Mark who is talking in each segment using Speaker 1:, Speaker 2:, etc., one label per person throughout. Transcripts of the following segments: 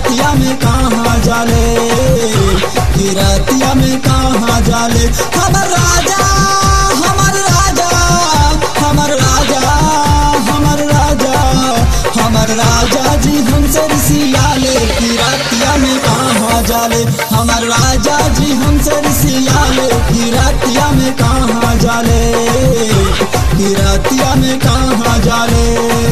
Speaker 1: रतिया में कहाँ जाले कि रतिया में कहाँ जाले हमर राजा हमर राजा हमर राजा हमर राजा हमर राजा जी हमसे रिसियाले कि रतिया में कहाँ जाले हमर राजा जी हमसे रिसियाले कि रतिया में कहाँ जाले कि रतिया में कहाँ जाले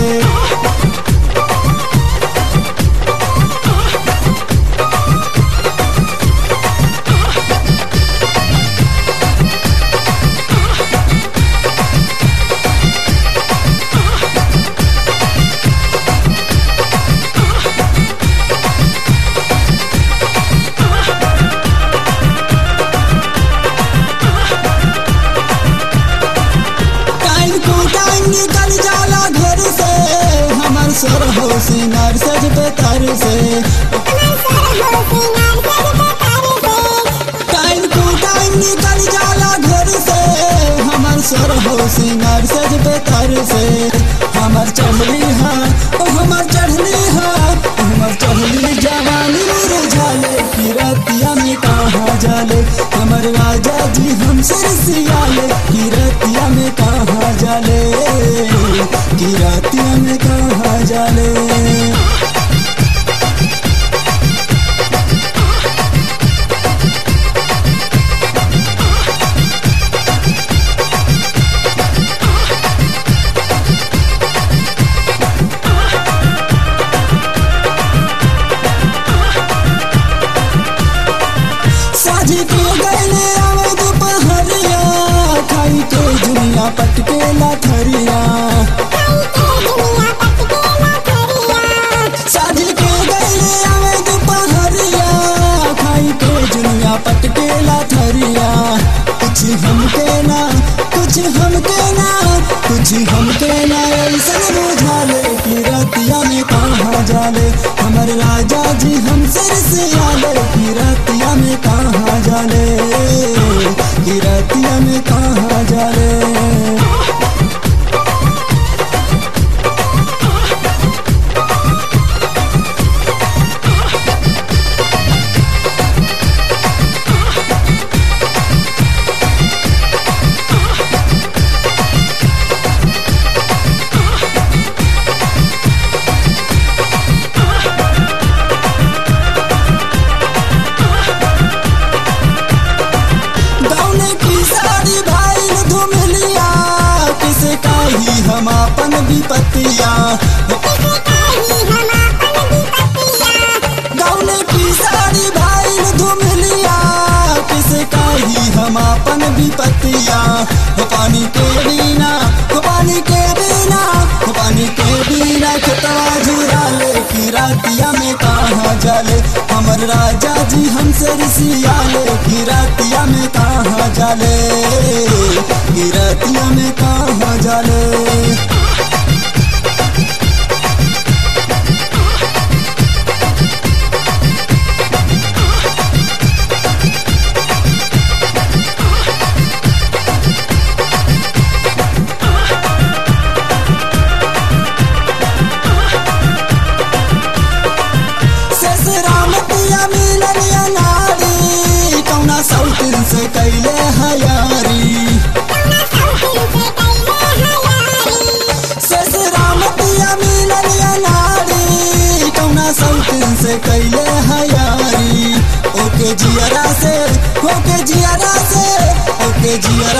Speaker 1: टाइम को टाइम निकल जाला घर से हमर सर हो सिंगार सज पे तर से टाइम को टाइम निकल जाला घर से हमर सर हो सिंगार सज पे तर से हमर चढ़ली हा ओ हमर चढ़ली हा ओ हमर चढ़ली जवानी रुझाले कि रतिया में कहाँ जाले हमर राजा जी हमसे सियाले कि रतिया में कहाँ जाले कि रतिया में कहाँ जाले साझी के गले आवे दोपहरिया खाई के दुनिया पटके लाथरिया साझी के गले आवे दोपहरिया खाई के दुनिया पटके लाथरिया कुछ हमके ना कुछ हमके ना कुछ हमके ना ऐसा बुझाले कि रतिया में कहाँ जाले हमर राजा जी हमसे सियाले कि रतिया में कहाँ जाले कि रतिया में कहाँ जाले गौने की साड़ी भाई धुमलिया किसे काही हम अपन विपतिया गौने की साड़ी भाई धुमलिया किसे काही हम अपन विपतिया हो पानी के बिना हो पानी के बिना हो पानी के बिना खतवा झुराले कि रातिया में कहाँ जाले हमर राजा जी हमसे रिसियाले कि रातिया में कहाँ जाले कि रातिया में कहाँ जाले ससुरामतिया मिलन या नारी कौना सौतिन से कैले हयारी ससुरामतिया मिलन या नारी कौना सौतिन से कैले हयारी ओके जियरा से ओके जियरा से ओके जियरा